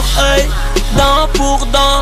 œil, dent pour dent,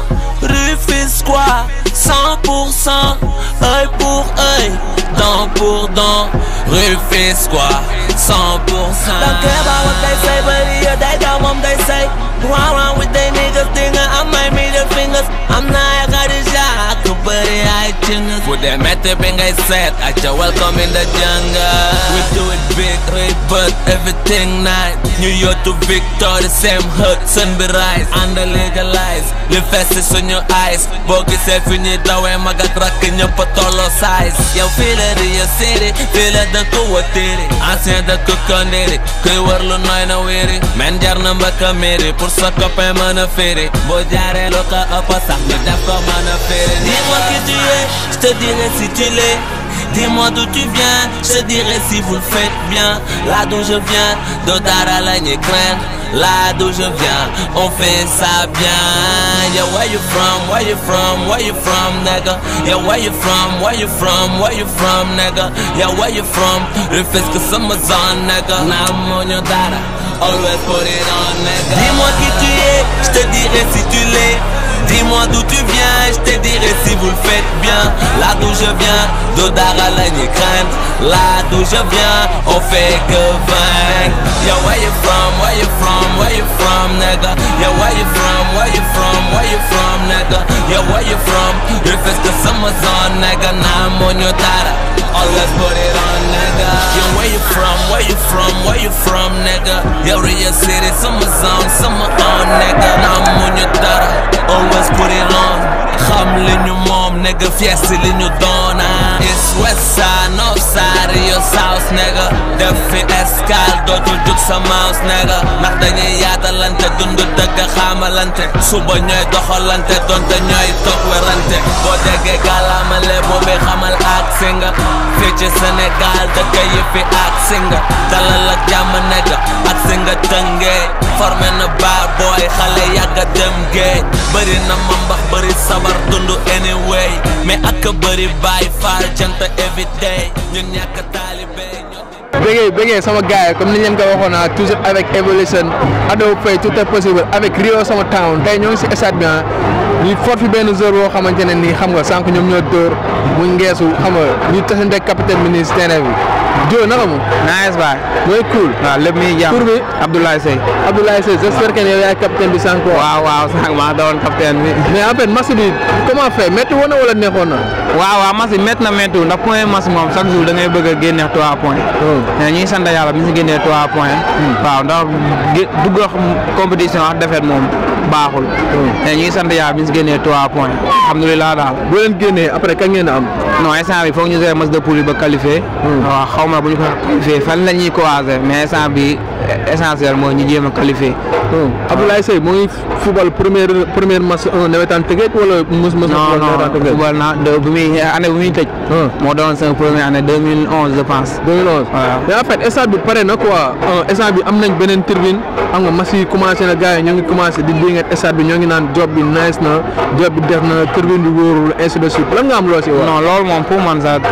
Rufisquois, 100%, œil pour œil, dent pour dent, Rufisquois, 100%. Don't care about what they say, but yeah, they got what they say. Go around with they niggas, thinking I might middle fingers. I'm not I got a shot, I could put it high fingers. With that method, being I said, I just welcome in the jungle. We do it big, right, but everything nice. New York to Victor, the same hood, sunrise, under legalize. Live fast is on your eyes. Bogey self in your door, and my crack in your patolo size. Yo, feel it in your city, feel it the cool tiri. I said the cook on it, kuy warlu noy na wiri. Man jar na mbaka miri, pour sa copain mën a firi. Boo jaaree lu ko ëpp sax ñu def ko mën a firi. Dis-moi qui tu es, je te dirai si tu l'es. Dis-moi d'où tu viens, je te dirai si vous le faites bien. Là d'où je viens, d'Odara la craindre. Là d'où je viens, on fait ça bien. Yeah, where you from? Where you from? Where you from, nigga? Yeah, where you from? Where you from? Where you from, nigga? Yeah, where you from? Rufisque summer zone, nigga. Now I'm on your data. Always put it on, nigga. Dis-moi qui tu es, je te dirai si tu l'es. Dis-moi d'où tu viens, je te dirai si vous le faites bien. Là d'où je viens, d'Odara la crainte. Là d'où je viens, on fait que vaincre. Yo, where you from? Where you from? Where you from, nigga? Yo, where you from? Where you from? Where you from, nigga? Yo, where you from? Rufisque summer zone, nigga. Now I'm on your data. Always put it on, nigga. Yo, where you from? Where you from? Where you from, nigga? Yo, Rio City, summer zone, summer on, nigga. Now I'm on your data. Always put it on. Xam li ñu moom, nigga. Fiesta li ñu doon, ah. It's west side, north side, Rio south, nigga. Def fi escale, dootul jug sa mouse, nigga. Ndax dañuy yaatalante, dund dëgg xamalante. Suba ñooy doxalante, donte ñooy toog werante. Boo déggee gàllaamale, boobu xamal ak singa. Fii ci Sénégal, dëkk yi fi ak singa. Dalal ak jàmm, nigga. Ak singa tëngee. Formé na bad boy, xale yàgga dem géej. Bëri na ma mbax, bëri sabar, dund anyway. Mais ak bëri bàyyi faal cant everyday. Ñun ñàkk taalibe ñoo Bégué bégué sama gars yi comme ni ñu leen ko waxoon ah toujours avec Evolution Ado Faye tout est possible avec Rio sama town tey ñoo ngi si stade bi ah ñu fort fi benn joueur boo xamante ne nii xam nga sànq ñoom ñoo dóor mu ngeesu xam nga ñu tasante capitaine bi nii si terrain bi Jo naka mu. nice baay. mooy cool. waaw lépp mi ngi jàmm. tur bi Abdoulaye Seye. Abdoulaye Seye j'espère que yow yaay capitaine bi sànq. waaw waaw sànq maa doon capitaine bi. mais en fait match bi comment fait métti woon na wala neexoon na. waaw waaw match bi métti na métti ndax point match moom chaque jour da ngay bëgg a génne 3 points. mais ñuy sant yàlla bi ñu si génnee 3 points. waaw ndax gé dugg compétition ak défaite moom baaxul. mais ñuy sant yàlla bi ñu si génnee 3 points. alhamdulilah daal. boo leen génnee après kañ ngeen a am. non instant bi foog ñu jouer match de poule ba qualifié. waaw xaw ma bu ñu ko qualifié fan la ñuy croiser mais instant bi essentiel mooy ñu jéem a qualifié. Abdoulaye Seye moo ngi football première première match un nawetaan Tëngéej wala mos mos. non non football naa de bu muy année bu muy tëj. moo doon sama première année 2011 je pense. 2011 waaw mais en fait stade bi pare na quoi stade bi am nañ beneen tribune xam nga match yi commencé na gars yi ñoo ngi commencé di dingat stade bi ñoo ngi naan job bi nice na job bi def na tribune bi wóorul ainsi de suite lan nga am loo si wax. non loolu moom pour man sax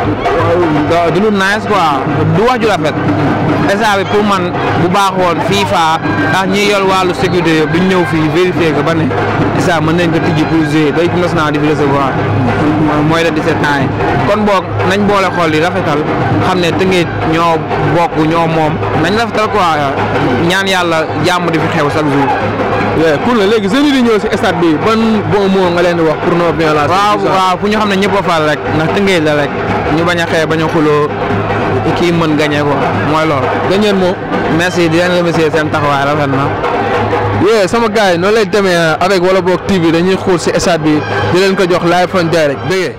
du lu nice quoi du wax ju rafet stade bi pour man bu baaxoon FIFA ndax ñi yor wàllu sécurité yëpp duñ ñëw fii vérifier que ba ne stade mën nañ ko tijji pour jouer ba équipe nationale di fi recevoir mooy de 17 ans yi kon boog nañ boole xool yi rafetal xam ne Tëngéej ñoo bokk ñoo moom nañ rafetal quoi ñaan yàlla jàmm di fi xew chaque jour. waaw cool na léegi jeunes yi di ñëw si stade bi ban bon mot nga leen di wax pour non violence. waaw waaw fu ñu xam ne ñëpp a fal rek ndax Tëngéej la rek ñu bañ a xeex bañ a xuloo kii mën gagné ko mooy loolu. gañeen moo. merci di leen remercier seen taxawaay rafet na. yee sama gars yi noonu lay demee avec Wala Boog TV dañuy xuur si stade bi di leen ko jox live on direct dégg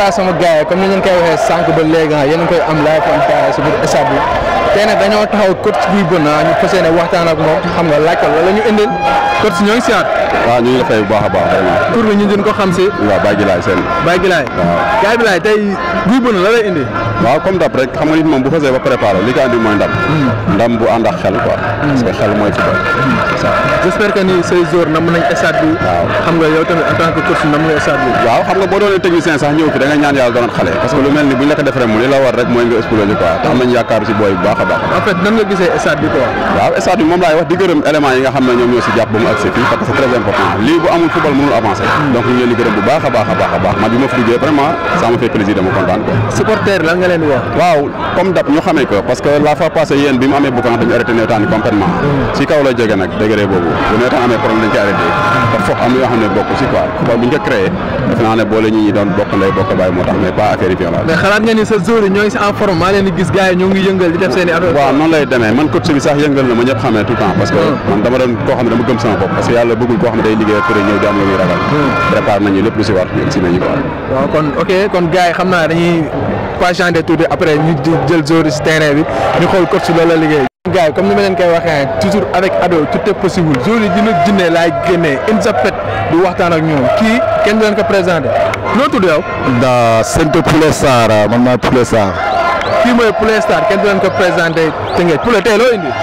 voilà sama gars yi comme ni ngeen koy waxee sànq ba léegi ah yéen a ngi koy am live on time si biir stade bi tey nag dañoo taxaw coach Guy Beuna ñu fas yéene waxtaan ak moom xam nga laaj ko la ñu indil coach ñoo ngi siyaat waaw ñu ngi la fay bu baax a baax vraiment. tur bi ñu din ko xam si waaw Baye Gilaay seen. Baye Gilaay waaw. Baye Gilaay tey Guy Beuna la lay indi waaw comme dab rek xam nga nit moom bu xasee ba préparé li ko andi mooy ndam. ndam bu ànd ak xel quoi. parce que xel mooy football. c'est ça. j'espère que ni say joueurs nam nañ stade bi Waaw. xam nga yow tamit en tant que coach nam nga stade bi waaw xam nga boo doonee technicien sax ñëw fi da nga ñaan yàlla doonat xale parce que lu mel ni bu ñu la ko defee mu li la war rek mooy nga exploser quoi te am nañu yaakaar si booy bu baax a baax. en fait nan nga gisee stade bi quoi waaw stade bi moom laay wax di gërëm éléments yi nga xam ne ñoom ñoo si jàpp ba mu agsi fii parce que c'est très important lii bu amul football mënul avancer donc ñu ngi leen di gërëm bu baax a baax a baax a baax man bi ma fi duggee vraiment ça me fait plaisir dama kontaan quoi. supporter lan nga leen di wax waaw comme dab ñu xamee ko parce que la fois passée yéen bi mu amee boucan dañu arrêté nawetaan yi complètement si kaw la jógee nag degré boobu bu nawetaan amee problème dañ koy arrêté te foofu am na yoo xam ne bokk si quoi football bu ñu ko créé def naa ne boole ñi ñi doon bokk ndey bokk baay moo tax mais pas affaire yi violence mais xalaat nga ni sa joueurs yi ñoo ngi si en forme maa leen di gis gars yi ñoo ngi yëngal di def seen i affaire waaw noonu lay demee man coach bi sax yëngal na ma ñëpp xamee tout le temps parce que man dama doon koo xam ne dama gëm sama bopp parce que yàlla bëggul koo xam ne day liggéey après ñëw di am lu muy ragal préparé nañu lépp lu si war ñu si nañu quoi waaw kon ok kon gars yi xam naa dañuy patienter tuuti après ñu di jël joueurs yi si terrain bi ñu xool coach si loolu la liggéey gars yi comme ni ma leen koy waxee toujours avec ado tout est possible joueurs yi dina jinne laay génnee INSEPET di waxtaan ak ñoom kii kenn du leen ko présenté noo tudd yow da Sente Poulet Sarr man maay Poulet Sarr kii mooy Poulet Star kenn du leen ko présenté Tëngéej Poulet tey loo indi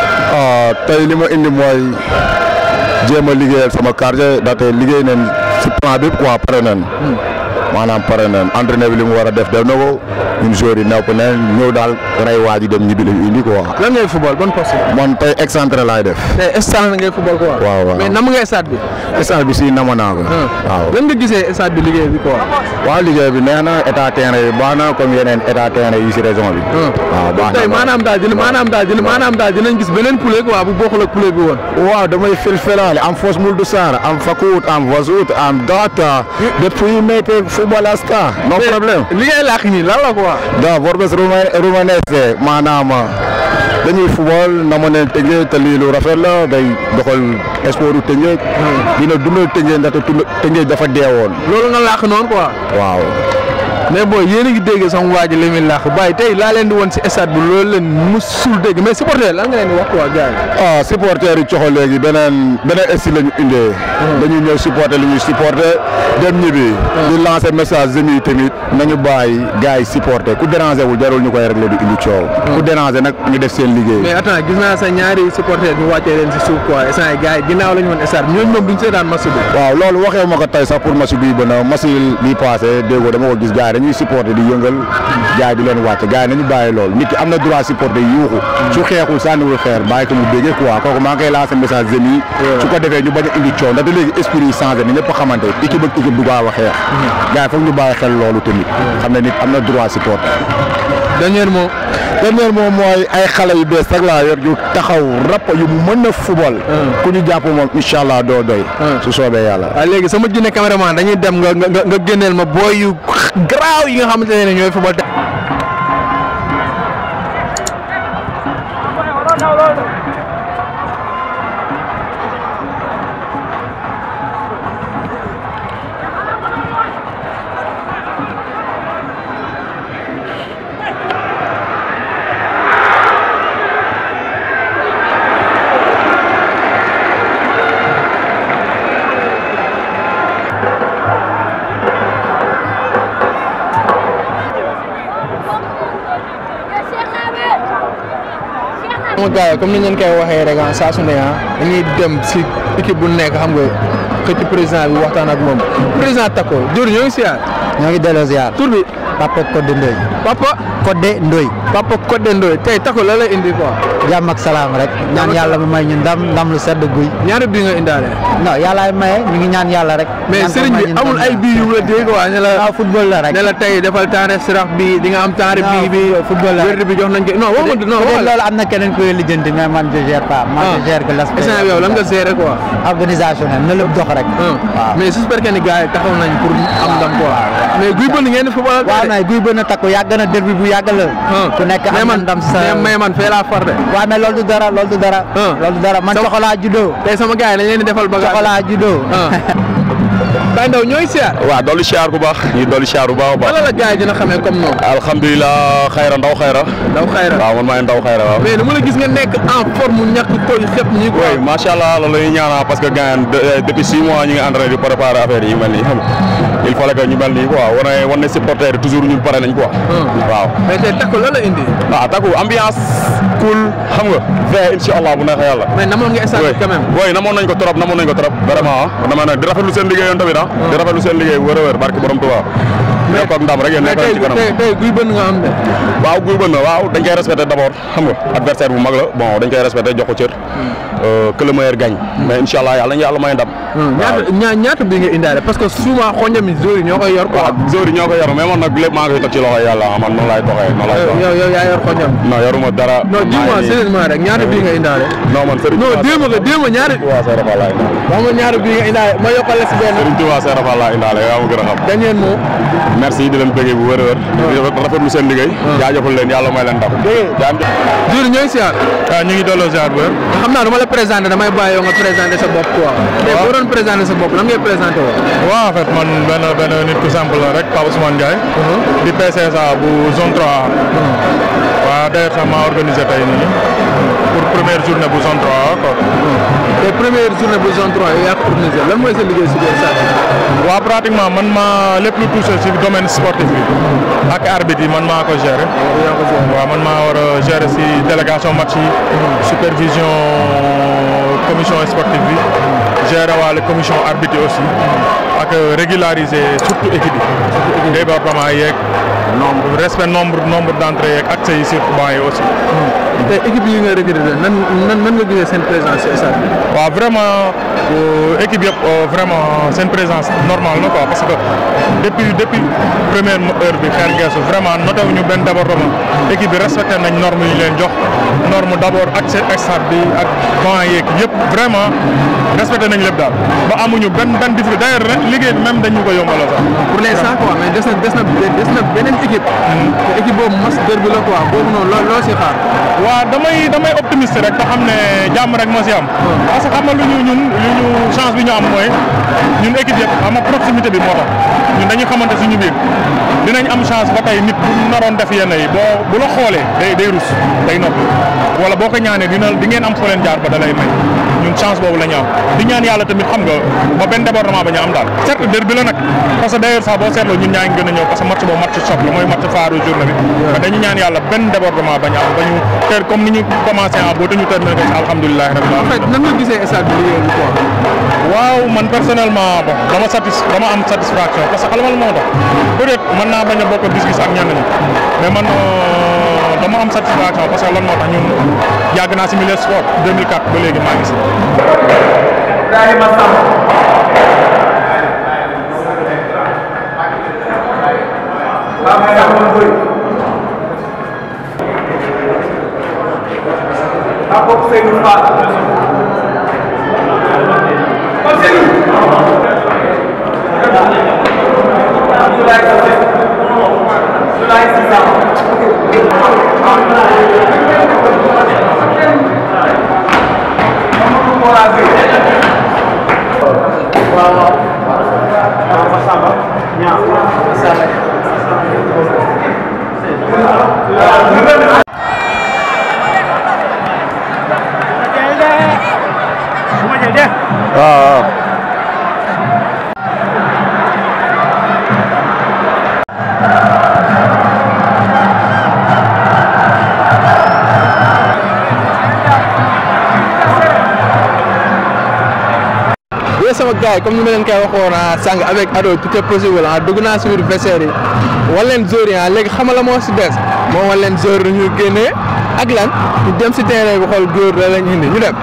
ah tey li ma indi mooy jéem a liggéeyal sama quartier ndaxte liggéey nañ si plan bi quoi pare nañ maanaam pare nañ entraîneur bi li mu war a def def na ko ñun joueurs yi nepp nañ ñëw daal rey waa ji dem ñibbi la ñu indi quoi lan ngay football ban poste man tey excentré laay def tey stade ngay football quoi Waaw, waaw. mais nam ngay stade bi stade bi si nama naa ko waaw lan nga gisee stade bi liggéey bi quoi waaw liggéey bi neex na état terrain yi baax na comme yeneen état terrain yi si région bi waaw baax na tey maanaam daal dina maanaam daal dina maanaam daal dinañ gis beneen poulet quoi bu bokkul ak poulet bi woon waaw damay filfilaale am fos muldu sar am fakut am vasut am data depuis mete footballasta no problème li ngay làkk nii lan la quoi da vorbes romanese maanaam dañuy football na ma ne Tëngéej te lii lu rafet la day doxal sportu Tëngéej dina dundal Tëngéej ndaxte tund- Tëngéej dafa deewoon loolu nga làkk noonu quoi waaw mais booy yéen a ngi dégg sama waa ji li muy làkk bàyyi tey laa leen di woon si stade bi loolu leen musul dégg mais supporter lan nga leen di wax quoi gars yi ah supporters yi coxo léegi beneen beneen style la ñu indee dañuy ñëw supporter li ñuy supporter dem ñibbi di lancer message jeunes yi tamit nañu bàyyi gars yi supporter ku déranger wul jarul ñu koy régler di indi coow ku déranger nag ñu def seen liggéey mais attends gis naa sa ñaari supporter ñu wàccee leen si suuf quoi instant yi gars yi ginnaaw la ñu woon stade bi ñooñu moom duñ seetaan match bi waaw loolu waxee ma ko tey sax pour match bii ba na match bi passé déggoo dama ko gis gars yi dañuy supporter di yëngal gars yi di leen wàcc gars yi nañu bàyyi loolu nit ki am na droit supporter yuuxu su xeexul sànniwul xeer bàyyi ko mu déggee quoi kooku maa ngi koy lancer message jeunes yi su ko defee ñu bañ a indi coow ndaxte léegi esprit yi changé ni ñëpp a xamante équipe ak équipe du gaaw a xeex gars yi foog ñu bàyyi xel loolu tamit xam ne nit am na droit supporter dernier mot dernier moom mooy ay xale yu bees rek laa yor yu taxaw rapp yu mën a football ku ñu jàpp moom incha allah doo doy su soobee yàlla waaw léegi sama jinne caméraman dañuy dem nga nga nga génneel ma booy yu garaaw yi nga xamante ne ñooy football sama gars yi comme ni ngeen koy waxee rek ah saa su ne ah dañuy dem si équipe bu nekk xam nga xëcc président bi waxtaan ak moom président Tako Dior ñoo ngi siyaar ñoo ngi delloo ziar tur bi Papa Codé Ndoye Papa Codé Ndoye Papa Codé Ndoye tey Tako la lay indi quoi jàmm ak salaam rek ñaan yàlla mu may ñu ndam ndam lu sedd guy ñaari bii nga indaale non yàllaay maye ñu ngi ñaan yàlla rek mais ñaan ko sëriñ may bi ñu amul ndam ay bii yu la dégg waa ne la waaw football la rek ne la tey defal temps sirax bi di nga am temps bii bi football la wérdi bi jox nañ ko non waxuma non peut-être waxal loolu am na keneen koy lijjanti mais man je gère pas man je gère que l'aspect instant bi yow lan nga gérer quoi organisationnel na lépp dox rek waaw mais j'espère que ni gars yi taxaw nañ pour am ndam quoi mais guy bënn ngeen di football waaw mais guy bënn takku yàgg na derby bu yàgg la ku nekk mais am na man ndam sa mais mais man fee laa far de waaw mais loolu du dara loolu du dara loolu du dara man Sama- coxolaa juddoo tey sama gars yi dañ leen di defal bagage coxolaa juddoo Baye Ndaw ñooy siyaar waaw dolli siyaar bu baax ñu dolli siyaar bu baax a baax wala la gars yi dina xamee comme noonu alhamdulilah xayra ndaw xayra Ndaw xayra waaw man maay ndaw xayra waaw mais dama la gis nga nekk en forme ñàkk koy xëpp ñi ko oui macha allah loolu la ñuy ñaanal parce que gars depuis six mois ñu ngi en train de préparer affaire yi yu mel nii xam nga il fallait que ñu mel nii quoi wane wane supporter yi toujours ñun pare nañ quoi. waaw. mais tey takku la la indi ah takku ambiance cool xam nga fee incha allah bu neexee yàlla. mais namoon nga stade bi quand même oui namoon nañ ko trop namoon nañ ko trop vraiment ah dama ne di rafetlu seen liggéey yoon tamit ah. di rafetlu seen liggéey wër a wër barki borom Tuubaa. nekk ak ndam rek yéen mais nekk tey ci kanam. tey tey guy bënn nga am de waaw guy bën na waaw dañ koy respecté d' abord xam nga adversaire bu mag la bon dañ koy respecté jox ko cër que le meilleur gagne mais incha allah yàlla ñu yàlla may ndam. ñaata ñaa- ñaata bi nga indaale parce que souvent xonjam yi zori ñoo koy yor quoi waaw zori ñoo ko yor mais man nag lépp maa ngi koy teg ci loxo yàlla man noonu laay doxee noonu laay doxee. yow yow yaa yor xonjam non yoruma dara. non dis-moi maa ngi- sérieusement rek ñaata bi nga indaale non man Serigne non Touba déema nga déema ñaata Touba Seydou Fall laa indaale. wax ma ñaata bi nga indaale ma yokkal la si benn Serigne Touba Seydou Fall laa indaale yaa ma gën a xam. dernier mot merci di leen bëggee bu wër a wër. di rafetlu seen liggéey. jaajëfal leen yàlla may leen ndam. jaam jur ñooy siyaar waaw ñu ngi delloo ziar bu wér. xam naa dama la présenté damay bàyyi yow nga présenté sa bopp quoi tey boo doon présenté sa bopp lan ngay présenté woo waaw en fait man benn benn nit ku simple la rek Pape Ousmane Ndiaye. di PCSA bu zone 3A. waaw d'ailleurs sax maa organisé tey nii pour première journée bu zone 3A quoi. tey première journée bu zone 3 yow yaa ko organisé lan mooy sa liggéey si biir stade bi waaw pratiquement man maa lépp lu touché ci domaine sportif bi ak arbitre yi man maa ko gérer. yaa ko géré waaw man maa war a gérer ci délégation match yi. supervision commission sportive bi. gérer waale commission arbitre yi aussi. ak régulariser surtout équipe yi. débordement yeeg. nombre respect nombre nombre d'entrées yeeg accès yi surtout banc yi aussi. tey équipe yi nga recruté nan nan nan nga gisee seen présence si stade bi waaw vraiment euh, équipe yëpp euh, vraiment seen présence normale na quoi parce que depuis depuis première heure bi xeer geesu vraiment noté wuñu benn débordement équipe bi respecté nañ norme yi ñu leen jox norme d' abord accès stade bi ak banc yeeg yëpp vraiment respecté nañ lépp daal ba amuñu benn benn difficulté d' ailleurs ren liggéey bi même dañu ko yombalal sax. pour l'instant quoi mais des na des na des na beneen équipe te équipe boobu mas derby la quoi boobu noonu loo loo si xaar waaw damay damay optimiste rek te xam ne jàmm rek moo si am. parce que xam nga lu ñu ñun lu ñu chance bi ñu am mooy ñun équipe yëpp xam nga proximité bi moo tax ñun dañuy xamante suñu biir dinañ am chance ba tey nit bu naroon def yenn yi boo bu la xoolee day day rus day noppi wala boo ko ñaanee dina di ngeen am foo leen jaar ba da lay may ñun chance boobu la ñu am di ñaan yàlla tamit xam nga ba benn débordement ba ñu am daal certes derby la nag parce que d'ailleurs sax boo seetloo ñun ñaa ngi gën a ñëw parce que match boobu match choc la mooy match phare journée bi mais dañu ñaan yàlla benn débordement ba ñu am ba ñu ter comme ni ñu commencé en boo te ñu terminé ko si alhamdulilah rabbil en alamin fait nan nga gisee stade bi liggéey bi quoi waaw man personnellement bon dama satis dama am satisfaction parce que xalamal moo tax peut-être mën naa bañ a bokk gis-gis ak ñenn ñi mais man euh, dama am satisfaction parce que lan moo tax ñun yàgg naa si milieu sport 2004 ba léegi maa ngi si. waaw yooyu sama gars yi comme ni ma leen koy waxoon ah sànq avec Ado tout est possible ah dugg naa si biir vestiaire yi wan leen joueurs yi ah léegi xamala moo si des moo wan leen joueurs yi ñu génnee ak lan ñu dem si terrain bi xool góor la lañ indi ñu dem.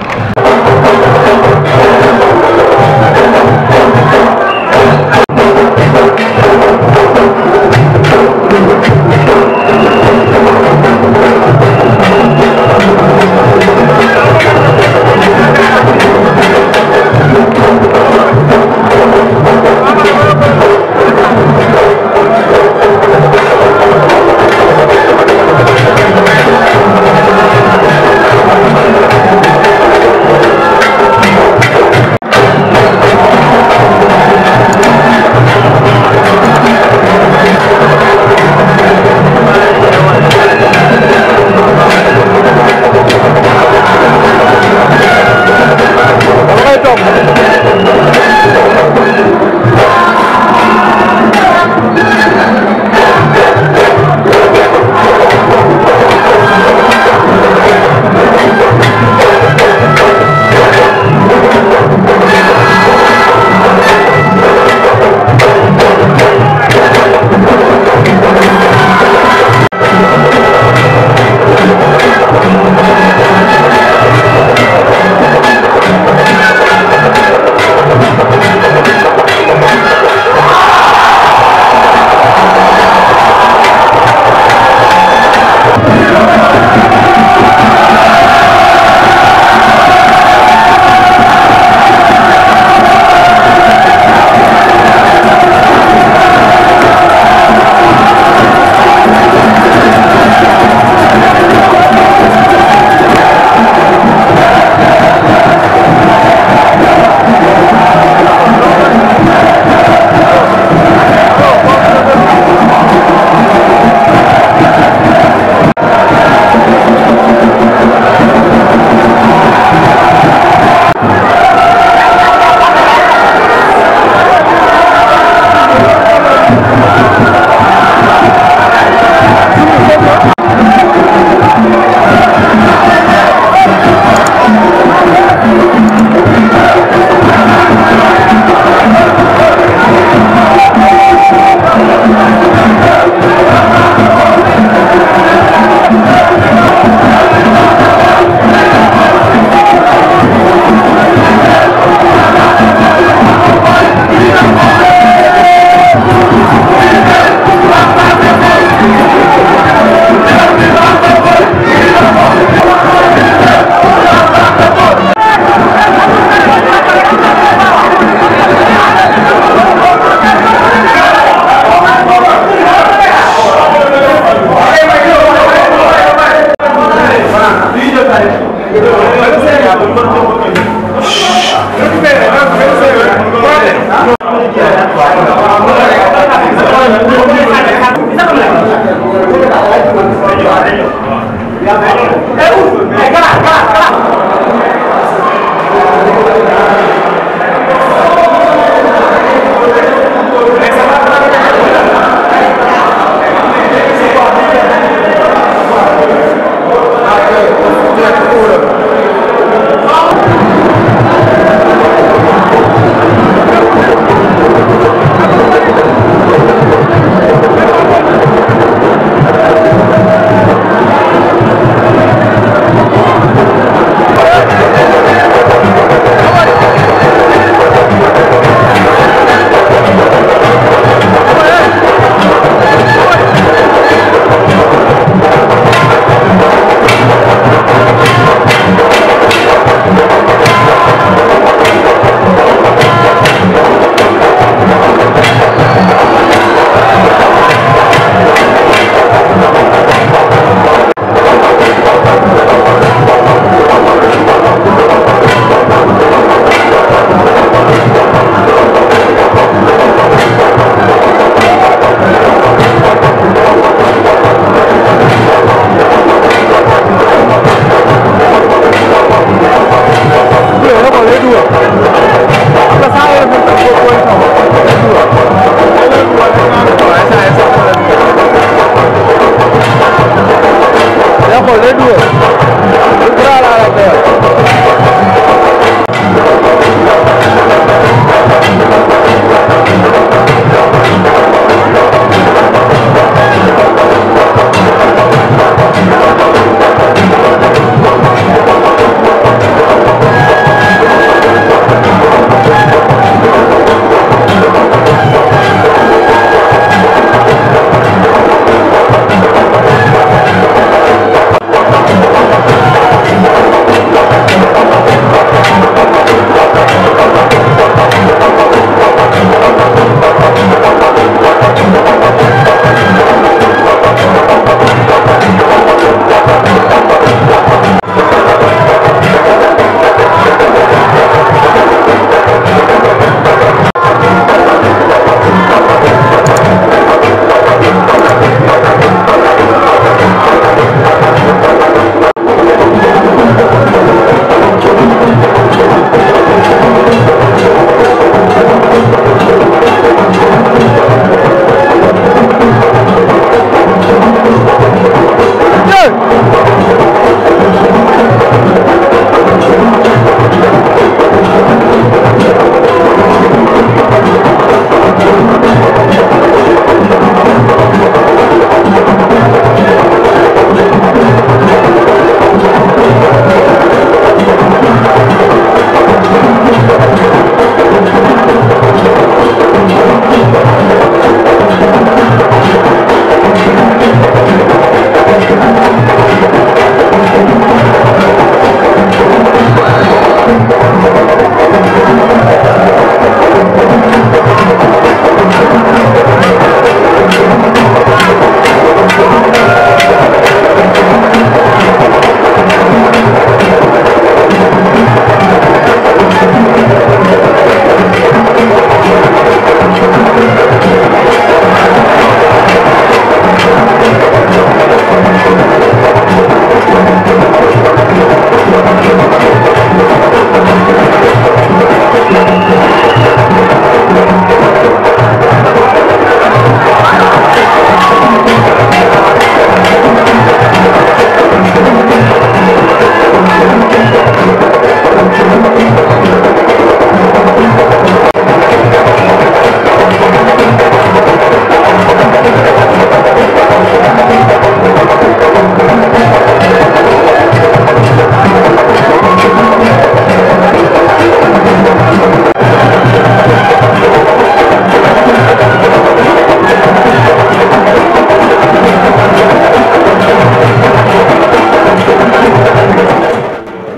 Thank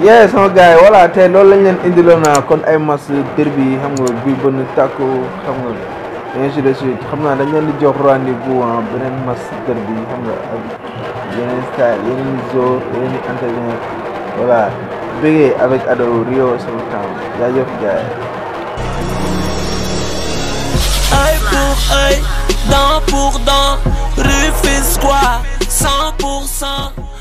yeah sama gars yi voilà tey loolu lañ leen indiloon naa kon ay match derby yi xam nga bi bënn tàkku xam nga ainsi de suite xam naa dañ leen di jox rendez-vous ah beneen match derby yi xam nga ak yeneen style yeneen jour yeneen entraîneur voilà bëggee avec Ado Rio sama town jaajëf gars yi œil pour œil, dent pour dent, Rufisquois, 100%.